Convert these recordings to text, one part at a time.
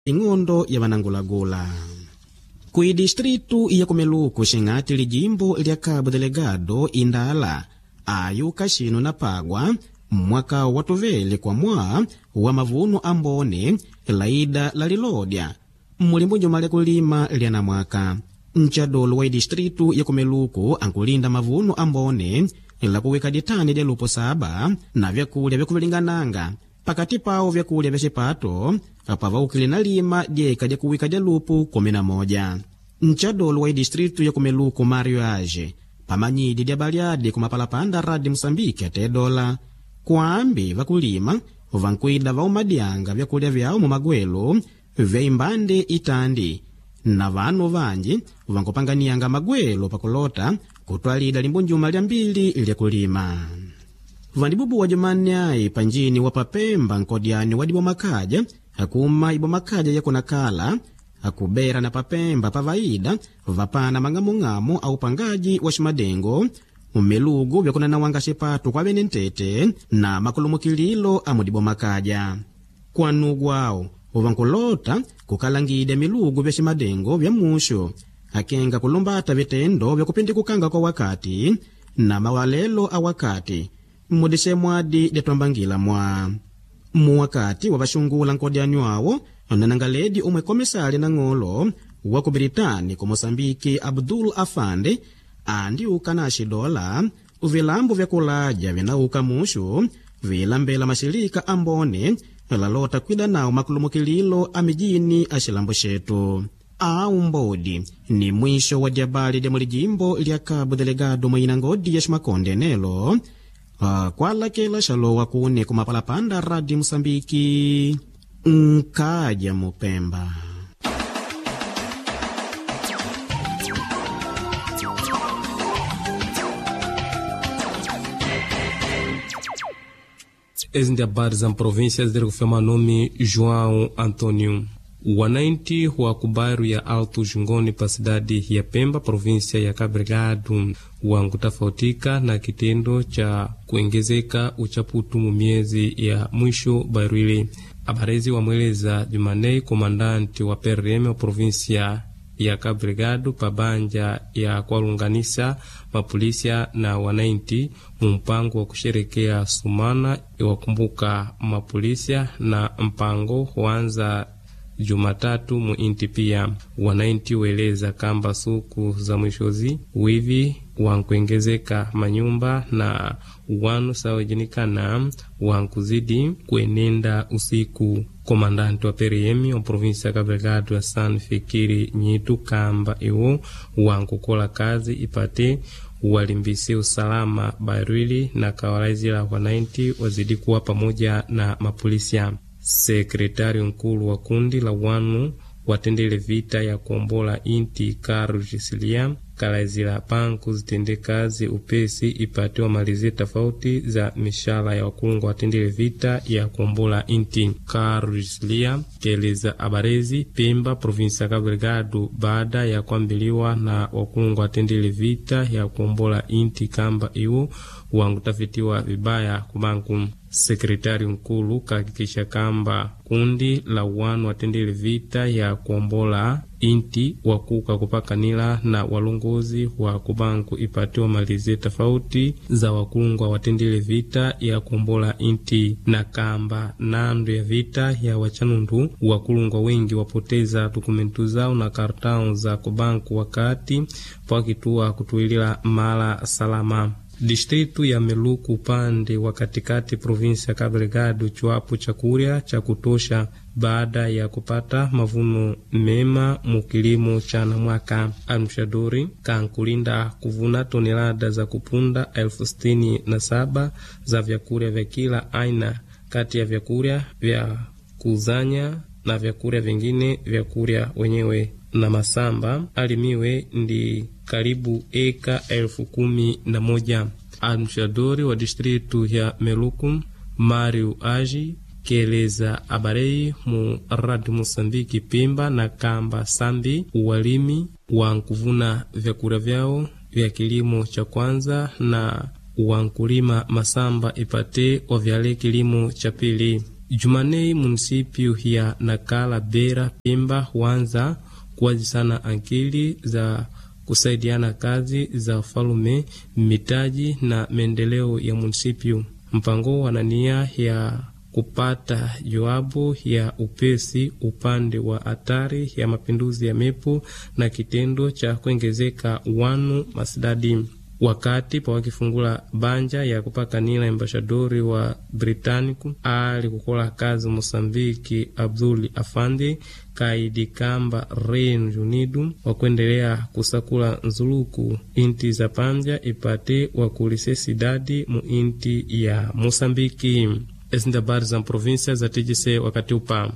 ing'ondo ya vanangulagula kuidistritu ya kumeluku xing'ati lijimbo lya cabo delegado indala ayuka xino na pagwa mwaka wa tuvele kwa mwa wa mavuno ambone laida la lilodya mulimbo nyuma lya kulima lyana mwaka ncadolo wa idistritu ya kumeluku ankulinda mavuno ambone lakuwika ditani lya lupo saba na vyakulya vyakuvilingananga pakati pawo vyakulya vya xipato pavaukile na lima dyeka lya kuwika lya lupu kumi na moja ncadolo wa idistritu ya kumeluku mario age pamanyidi lya balyadi kumapalapanda radi musambiki ate dola kwambi vakulima vankwida vaumadyanga vyakulya vyawo mumagwelo vya imbande itandi na vanu vanji vankupanganiyanga magwelo pakulota kutwalida limbo njuma lya mbili lyakulima vandibubuwa jumani ayi panjini wa papemba nkodyani wadibwa makaja akuma ibwa makaja yakunakala akubera na papemba pavaida vapana mang'amung'amu au pangaji wa ximadengo umelugu vyakunanawanga xipatu kwa vene ntete na makulumukililo amudibwa makaja kwanugwawo uvankulota kukalangidya milugu vya ximadengo vya muxo akenga kulumbata vitendo vyakupindikukanga kwa wakati na mawalelo a wakati mudixemwadi lyatwambangila mwa muwakati wa vaxungula nkodyani wawo nanangaledi umwe komisali na ng'olo wa ku britani ku mosambiki abdul afande andiuka na xidola vilambo vyakuladya vinauka muxu vilambela maxilika ambone lalota kwida nawo makulumukililo a mijini a xilambo xetu au mbodi ni mwisho wa dyabali lya mulijimbo lya cabo delegado mwina ngodi ya ximakonde nelo uh, kwalakela xalowa kune kumapalapanda radi musambiki nkaja mupemba Ezi ndi habari za província ziri kufema nome João Antônio. Wananchi wa kubairo ya Alto Jungoni pa cidade ya Pemba, província ya Cabo Delgado, wankutafautika na kitendo cha kuongezeka uchaputu mu miezi ya mwisho bairo ile. Abarezi wamweleza Jumanei komandanti wa PRM wa província ya Cabo Delgado pa banja ya kuwalunganisa mapolisia na wananchi mu mpango wa kusherekea sumana iwakumbuka mapolisia na mpango huanza Jumatatu mu inti pia wananchi weleza kamba suku za mwishozi wivi wankuengezeka manyumba na wanu sawajinikana wankuzidi kuenenda usiku. Komandanti wa PRM wa provinsi ya Cabo Delgado ya San Fikiri Nyitu kamba iwo wankukola kazi ipate walimbise usalama barwili na kawalaizila wananchi wazidi kuwa pamoja na mapolisia. Sekretari nkulu wa kundi la wanu watendele vita ya kuombola inti Carlos Gisiliam kalaizila panku zitende kazi upesi ipate wamalize tofauti za mishala ya wakulungu watendele vita ya kuombola inti. Carlos Gisiliam keleza abarezi Pemba, provinsi ya Cabo Delgado baada ya kuambiliwa na wakulungu watendele vita ya kuombola inti kamba iwo wangutafitiwa vibaya kubanku sekretari nkulu kahakikisha kamba kundi la wanu watendele vita ya kuombola inti wakuka kupakanila na walongozi wa kubanku ipatiwa malize tofauti za wakulungwa watendele vita ya kuombola inti na kamba nando ya vita ya wachanundu wakulungwa wengi wapoteza dokumentu zao na kartao za kubanku wakati pakituwa kutuilila mala salama distritu ya Meluku upande wa katikati provinsi ya Cabo Delgado chwapo chakurya cha kutosha baada ya kupata mavuno mema mu kilimo cha namwaka. Almshaduri kankulinda kuvuna tonelada za kupunda elfu sitini na saba za vyakurya vya kila aina kati ya vyakurya vya kuzanya na vyakurya vingine vyakurya wenyewe na masamba alimiwe ndi karibu eka elfu kumi na moja. Administradori wa distritu ya Meluku Mario Agi keleza abarei mu radi Mosambiki Pimba na kamba sambi walimi wa nkuvuna vyakula vyao vya kilimo cha kwanza na wankulima masamba ipate wavyale kilimo cha pili Jumanei, munisipio ya Nakala, Beira, Pemba huanza kuwazisana akili za kusaidiana kazi za ufalume, mitaji na maendeleo ya munisipio. Mpango wana nia ya kupata jawabu ya upesi upande wa hatari ya mapinduzi ya mepo na kitendo cha kuongezeka wanu masidadi wakati pa wakifungula banja ya kupakanila embashadori wa Britaniku ali kukola kazi Mosambiki Abduli Afandi kaidi kamba Reino Unido wakuendelea kusakula nzuluku inti za panja ipate wakulise sidadi mu inti ya Mosambiki. Ezi ndi habari za província za TGC wakati upa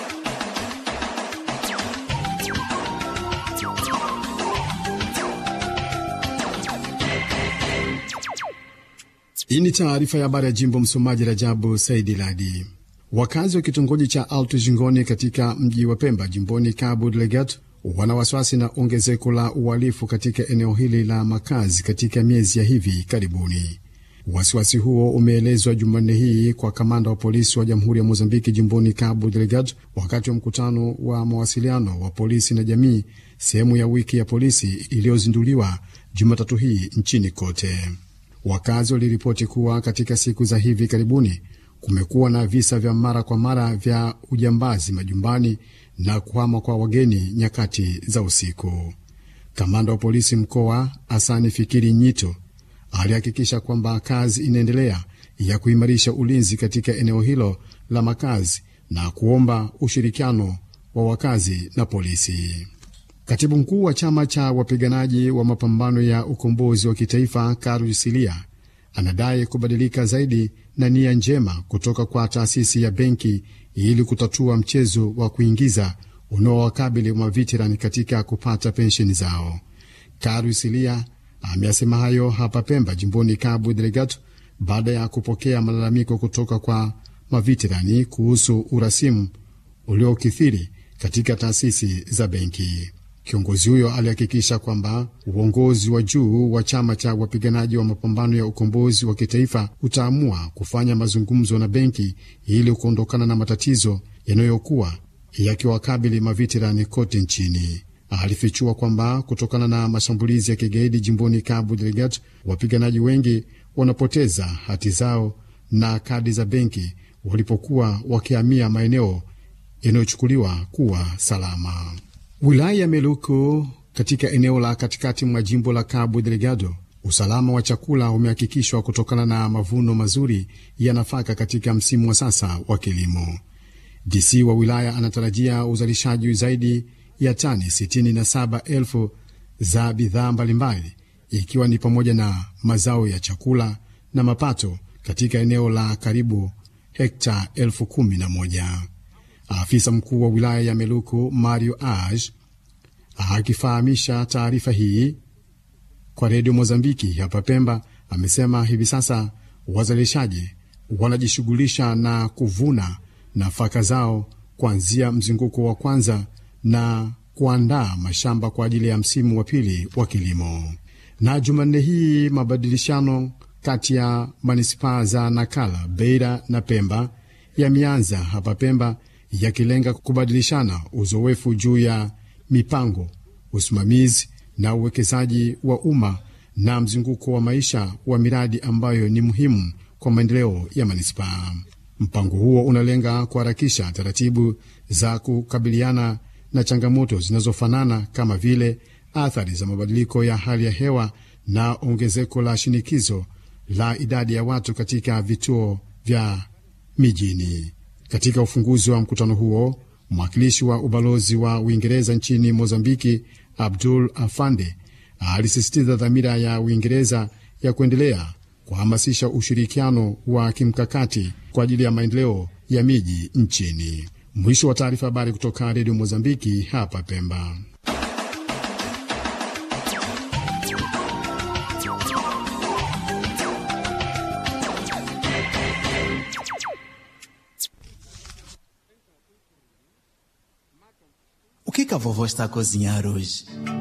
Hii ni taarifa ya habari ya jimbo. Msomaji Rajabu Saidi Ladi. Wakazi wa kitongoji cha Alto Jingoni katika mji wa Pemba jimboni Cabo Delgado wana wasiwasi na ongezeko la uhalifu katika eneo hili la makazi katika miezi ya hivi karibuni. Wasiwasi huo umeelezwa Jumanne hii kwa kamanda wa polisi wa jamhuri ya Mozambiki jimboni Cabo Delgado wakati wa mkutano wa mawasiliano wa polisi na jamii, sehemu ya wiki ya polisi iliyozinduliwa Jumatatu hii nchini kote. Wakazi waliripoti kuwa katika siku za hivi karibuni kumekuwa na visa vya mara kwa mara vya ujambazi majumbani na kuhama kwa wageni nyakati za usiku. Kamanda wa polisi mkoa Asani Fikiri Nyito alihakikisha kwamba kazi inaendelea ya kuimarisha ulinzi katika eneo hilo la makazi na kuomba ushirikiano wa wakazi na polisi. Katibu mkuu wa chama cha wapiganaji wa mapambano ya ukombozi wa kitaifa Karu Silia anadai kubadilika zaidi na nia njema kutoka kwa taasisi ya benki ili kutatua mchezo wa kuingiza unaowakabili maveterani katika kupata pensheni zao. Karu Silia ameyasema hayo hapa Pemba, jimboni Cabo Delgado, baada ya kupokea malalamiko kutoka kwa maveterani kuhusu urasimu uliokithiri katika taasisi za benki. Kiongozi huyo alihakikisha kwamba uongozi wa juu wa chama cha wapiganaji wa mapambano ya ukombozi wa kitaifa utaamua kufanya mazungumzo na benki ili kuondokana na matatizo yanayokuwa yakiwakabili maveterani kote nchini. Alifichua kwamba kutokana na mashambulizi ya kigaidi jimboni Cabo Delgado, wapiganaji wengi wanapoteza hati zao na kadi za benki walipokuwa wakihamia maeneo yanayochukuliwa kuwa salama. Wilaya ya Meluku katika eneo la katikati mwa jimbo la Cabo Delgado, usalama wa chakula umehakikishwa kutokana na mavuno mazuri ya nafaka katika msimu wa sasa wa kilimo. DC wa wilaya anatarajia uzalishaji zaidi ya tani 67,000 za bidhaa mbalimbali ikiwa ni pamoja na mazao ya chakula na mapato katika eneo la karibu hekta elfu kumi na moja. Afisa mkuu wa wilaya ya Meluku Mario Aj akifahamisha taarifa hii kwa redio Mozambiki hapa Pemba amesema hivi sasa wazalishaji wanajishughulisha na kuvuna nafaka zao kuanzia mzunguko wa kwanza na kuandaa mashamba kwa ajili ya msimu wa pili wa kilimo. Na Jumanne hii mabadilishano kati ya manispaa za Nakala, Beira na Pemba yameanza hapa Pemba yakilenga kubadilishana uzoefu juu ya mipango, usimamizi na uwekezaji wa umma na mzunguko wa maisha wa miradi ambayo ni muhimu kwa maendeleo ya manispaa. Mpango huo unalenga kuharakisha taratibu za kukabiliana na changamoto zinazofanana kama vile athari za mabadiliko ya hali ya hewa na ongezeko la shinikizo la idadi ya watu katika vituo vya mijini. Katika ufunguzi wa mkutano huo, mwakilishi wa ubalozi wa Uingereza nchini Mozambiki, Abdul Afande, alisisitiza dhamira ya Uingereza ya kuendelea kuhamasisha ushirikiano wa kimkakati kwa ajili ya maendeleo ya miji nchini. Mwisho wa taarifa. Habari kutoka redio Mozambiki hapa Pemba. O que, que a vovó está a cozinhar hoje?